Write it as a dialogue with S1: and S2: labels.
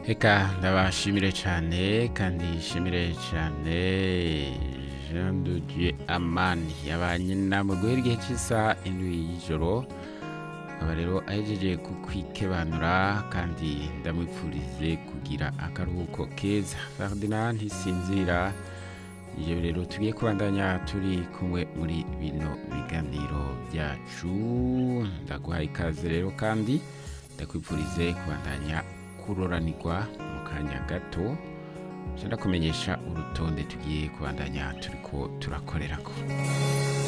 S1: reka ndabashimire cyane kandi nshimire cyane jean de dieu amani yabanye namwe guhera igihe cy'isaha indwi y'ijoro akaba rero ahejeje kukwikebanura kandi ndamwipfurize kugira akaruhuko keza ferdinand ntisinzira iyo rero tugiye kubandanya turi kumwe muri bino biganiro byacu ndaguhaye ikaze rero kandi ndakwipfurize kubandanya kuroranirwa mu kanya gato ndakumenyesha urutonde tugiye kubandanya turiko turakorerako